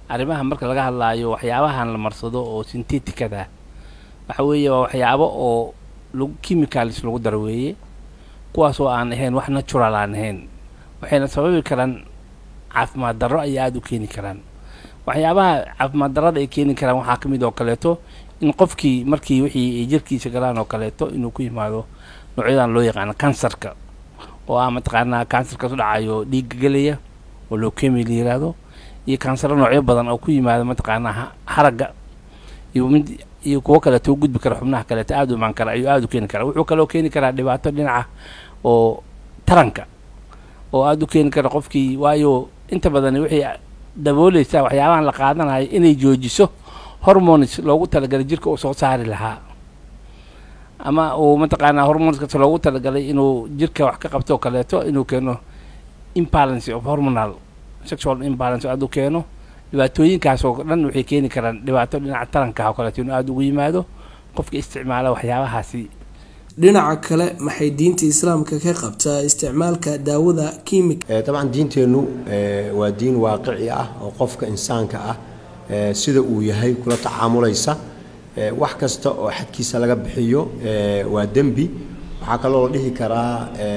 arrimaha marka laga hadlaayo waxyaabahan la marsado oo synteticada waxa weeye waa waxyaabo oo lagu chemicalis lagu daro weeye kuwaasoo aan ahayn wax natural aan ahayn waxayna sababi karaan caafimaad darro ayay aada u keeni karaan waxyaabaha caafimaad darrada ay keeni karaan waxaa ka mid oo kaleeto in qofkii markii wixii ay jirkiisa galaan oo kaleeto inuu ku yimaado noocyadan loo yaqaano kansarka oo ah mataqaanaa kansarkaas u dhacayo dhiigga gelaya oo leukemia la yiraahdo iyo kansaro noocyo badan oo ku yimaado mataqaanaa haragga iyo mid iyo kuwo kaleeto u gudbi kara xubnaha kaleeto aada u imaan kara ayuu aada u keeni karaa wuxuu kaloo keeni karaa dhibaato dhinaca oo taranka oo aada u keeni kara qofkii waayo inta badan waxay dabooleysaa waxyaabahan la qaadanayo inay joojiso hormones loogu talagalay jirka uu soo saari lahaa ama uu mataqaanaa hormoneskaas loogu talagalay inuu jirka wax ka qabto oo kaleeto inuu keeno imbalance of hormonal sexual imbalance aada u keeno dhibaatooyinkaas oo dhan waxay keeni karaan dhibaato dhinaca taranka oo kaleeto inuu aada ugu yimaado qofka isticmaala waxyaabahaasi dhinaca kale maxay diinta islaamka ka qabtaa isticmaalka daawada kiimika dabcan diinteennu waa diin waaqici ah oo qofka insaanka ah sida uu yahay kula tacaamulaysa wax kasta oo xadkiisa laga bixiyo waa dembi waxaa kaloo la dhihi karaa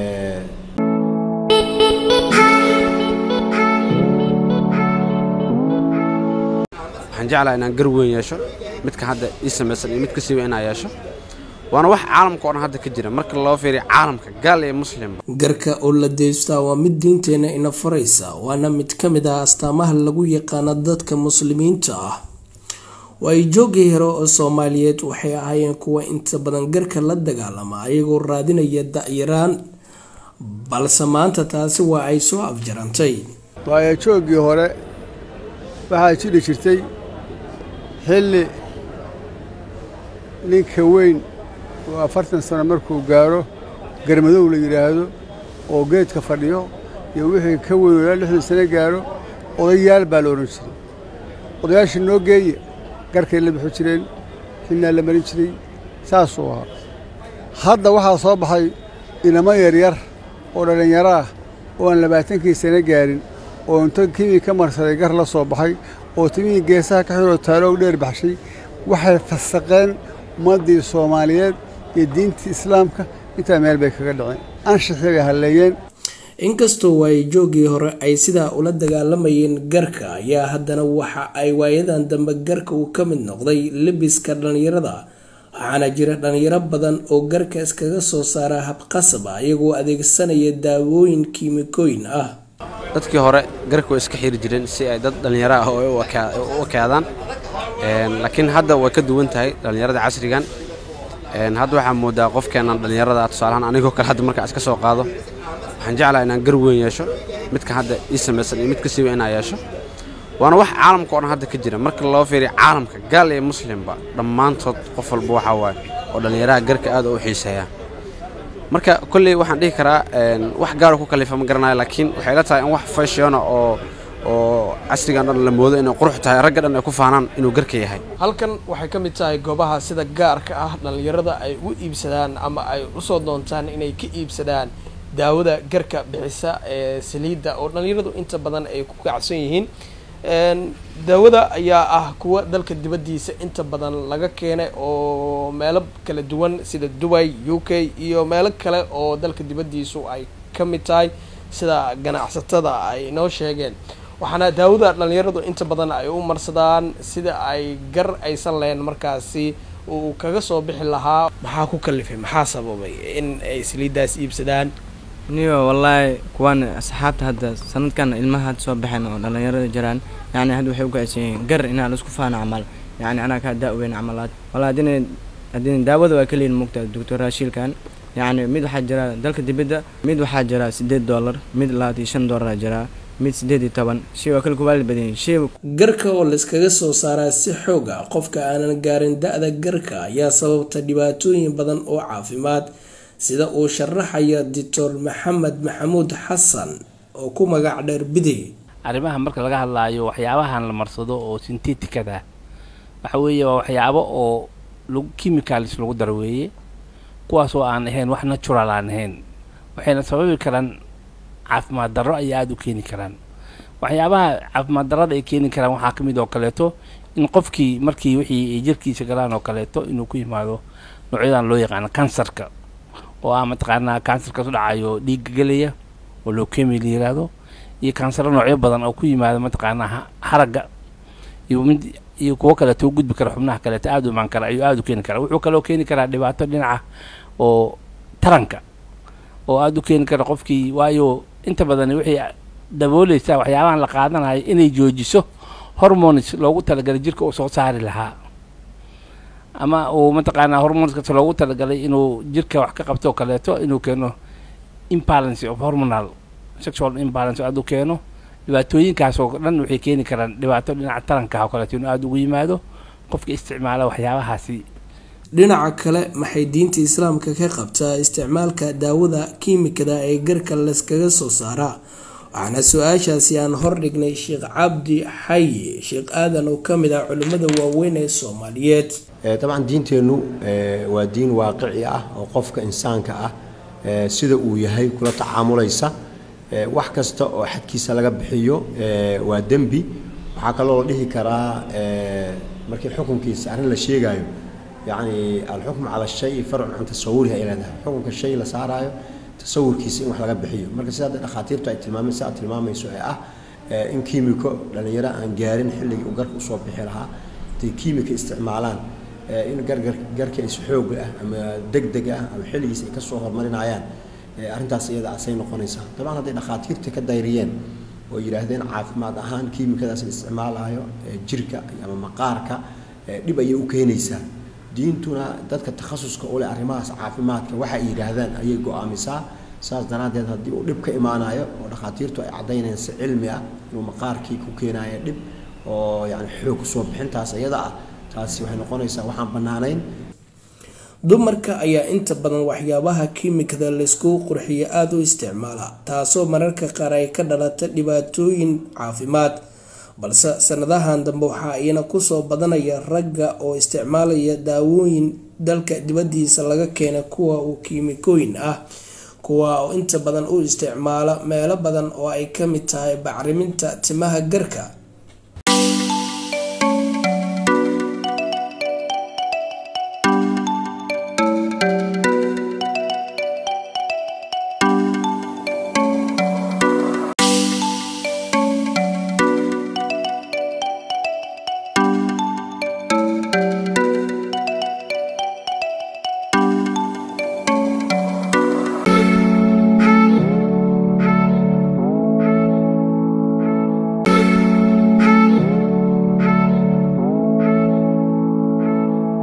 waxaan jeclaha inaan gar weyn yeesho midka hadda ii samaysan iyo mid ka siiba inaan yeesho waana wax caalamka oo dhan hadda ka jira marka loo fiiriyo caalamka gaal iyo muslimba garka oo la deystaa waa mid diinteena ina faraysa waana mid ka mid ah astaamaha lagu yaqaano dadka muslimiinta ah waayo joogii hore oo soomaaliyeed waxay ahaayeen kuwa inta badan garka la dagaalama ayagoo raadinaya da-yaraan balse maanta taasi waa ay soo afjarantay waayo jooggii hore waxaa jiri jirtay xilli ninka weyn oo afartan sano markuu gaaro garmadow la yidhaahdo oo geedka fadhiyo iyo wixii ka weyn ilaa lixdan sano gaaro odayaal baa la odhan jiray odayaasha noo geeye garkay la bixi jireen xilnaa la marin jiray saasuu ahaa hadda waxaa soo baxay inamo yaryar oo dhallinyaro ah oo aan labaatankii sano gaarin oo inta kimii ka marsaday gar la soo baxay oo timihii geesaha ka xidhoo taaloog dheer baxshay waxay fasaqeen ummaddii soomaaliyeed iyo diintii islaamka intaa meel bay kaga dhaceen anshixii bay halleeyeen inkastoo waayo joogii hore ay sidaa ula dagaalamayeen garka ayaa haddana waxa ay waayadan dambe garka uu ka mid noqday lebiska dhallinyarada waxaana jira dhallinyaro badan oo garka iskaga soo saara habqasaba iyagoo adeegsanaya daawooyin kiimikooyin ah dadkii hore garka way iska xiri jireen si ay dad dhallinyaro ah oo u ekaadaan laakiin hadda way ka duwan tahay dhallinyarada casrigan hadda waxaa moodaa qofkeennan dhallinyarada tusaalahaan anigoo kale hadda markaa iska soo qaado waxaan jeclaha inaan gar weyn yeesho midka hadda ii samaysan iyo mid ka siiba inaan yeesho waana wax caalamka oo dhan hadda ka jira marka loo fiiriyo caalamka gaal iyo muslimba dhammaantood qof walba waxaa waaye oo dhallinyaraha garka aad u xiiseeya marka kolley waxaan dhihi karaa wax gaaro ku kalifa ma garanayo laakiin waxay la tahay in wax fashiona oo oo casrigan dhan la moodo inay qurux tahay ragga dhan ay ku faanaan inuu garka yahay halkan waxay ka mid tahay goobaha sida gaarka ah dhallinyarada ay u iibsadaan ama ay usoo doontaan inay ka iibsadaan daawada garka bixisa ee saliidda oo dhallinyaradu inta badan ay ku kacsan yihiin daawada ayaa ah kuwa dalka dibaddiisa inta badan laga keenay oo meelo kala duwan sida dubai u k iyo meelo kale oo dalka dibaddiisu ay ka mid tahay sida ganacsatada ay noo sheegeen waxaana daawada dhallinyaradu inta badan ay u marsadaan sida ay gar aysan lahayn markaasi uu kaga soo bixi lahaa maxaa ku kalifay maxaa sababay in ay saliiddaas iibsadaan niyo wallaahi kuwaan asxaabta hadda sanadkan ilmaha hadda soo baxeen oo dhallinyarada jiraan yacni hadda waxay u kacsan yihiin gar inaa la isku faano camal yacni anaa kaa daaweyn camalaad wallahi haddina haddina daawada waa keliyin mugtaa doctor raashiilkan yacni mid waxaa jira dalka dibadda mid waxaa jira siddeed dollar mid labaatan iyo shan dollaraa jiraa mid siddeed iyo toban shay waa kala kubaali badan yihin shay garka oo layskaga soo saaraa si xoog ah qofka aanan gaarin da-da garka ayaa sababta dhibaatooyin badan oo caafimaad sida uu sharaxaya doctor maxamed maxamuud xasan oo ku magac dheer bidey arrimaha marka laga hadlaayo waxyaabahan la marsado oo synteticada waxa weeye waa waxyaabo oo lagu chemicalis lagu daro weeye kuwaasoo aan ahayn wax natural aan ahayn waxayna sababi karaan caafimaad darro ayay aada u keeni karaan waxyaabaha caafimaad darada ay keeni karaan waxaa ka mid oo kaleeto in qofkii markii wixii ay jirkiisa galaan oo kaleeto inuu ku yimaado noocyadan loo yaqaano kansarka oo ah mataqaanaa kansarkaas u dhacayo dhiigga gelaya oo leukemia la yiraahdo iyo kansaro noocyo badan oo ku yimaado mataqaanaa haragga iyo mid iyo kuwo kaleeto u gudbi kara xubnaha kaleeto aada u imaan kara ayuu aada u keeni karaa wuxuu kaloo keeni karaa dhibaato dhinaca oo taranka oo aada u keeni kara qofkii waayo inta badan waxay dabooleysaa waxyaabahan la qaadanayo inay joojiso hormones loogu talagalay jirka uu soo saari lahaa ama uu mataqaanaa hormoneskaas loogu talagalay inuu jirka wax ka qabto oo kaleeto inuu keeno imbalance of hormonal sexual imbalance aada u keeno dhibaatooyinkaas oo dhan waxay keeni karaan dhibaato dhinaca taranka oo kaleeto inuu aada ugu yimaado qofka isticmaala waxyaabahaasi dhinaca kale maxay diinta islaamka ka qabtaa isticmaalka daawada kiimikada ee garka layskaga soo saaraa waxaana su-aashaasi aan hordhignay sheekh cabdi xayi sheekh aadan oo kamid ah culimmada waaweyn ee soomaaliyeed dabcan diinteennu waa diin waaqici ah oo qofka insaanka ah sida uu yahay kula tacaamulaysa wax kasta oo xadkiisa laga bixiyo waa dembi waxaa kaloo la dhihi karaa markii xukunkiisa arrin la sheegaayo yacni alxukmu cala shay farcun can tasawuriha ay leedahay xukunka shay la saaraayo tasawurkiisa in wax laga bixiyo marka sida dhakhaatiirtu ay tilmaameen si aad tilmaamayso ee ah in kiimiko dhallinyaro aan gaarin xilligii uu garka usoo bixi lahaa intay kiimika isticmaalaan in gargar garka is xoog ah ama deg deg ah ama xilligiisa ay kasoo horumarinayaan arrintaas iyada asay noqonaysaa dabcan hadday dhakhaatiirta ka dayriyeen oo yidhaahdeen caafimaad ahaan kiimikadaas la isticmaalayo jirka ama maqaarka dhib ayay u keenaysaa diintuna dadka takhasuska u leh arrimahaas caafimaadka waxa ay yidhaahdaan ayay go-aamisaa saas daraaddeed haddii uu dhib ka imaanayo oo dhakhaatiirtu ay caddaynayaan si cilmi ah inuu maqaarkii ku keenayo dhib oo yani xoog kusoo bixintaas iyada ah taasi waxay noqonaysaa waxaan bannaanayn dumarka ayaa inta badan waxyaabaha kiimikada layskugu qurxiyo aada u isticmaala taasoo mararka qaar ay ka dhalata dhibaatooyin caafimaad balse sanadahan dambe waxaa iyana kusoo badanaya ragga oo isticmaalaya daawooyin dalka dibadiisa laga keena kuwa uu kiimikooyin ah kuwa oo inta badan u isticmaala meelo badan oo ay kamid tahay bacriminta timaha garka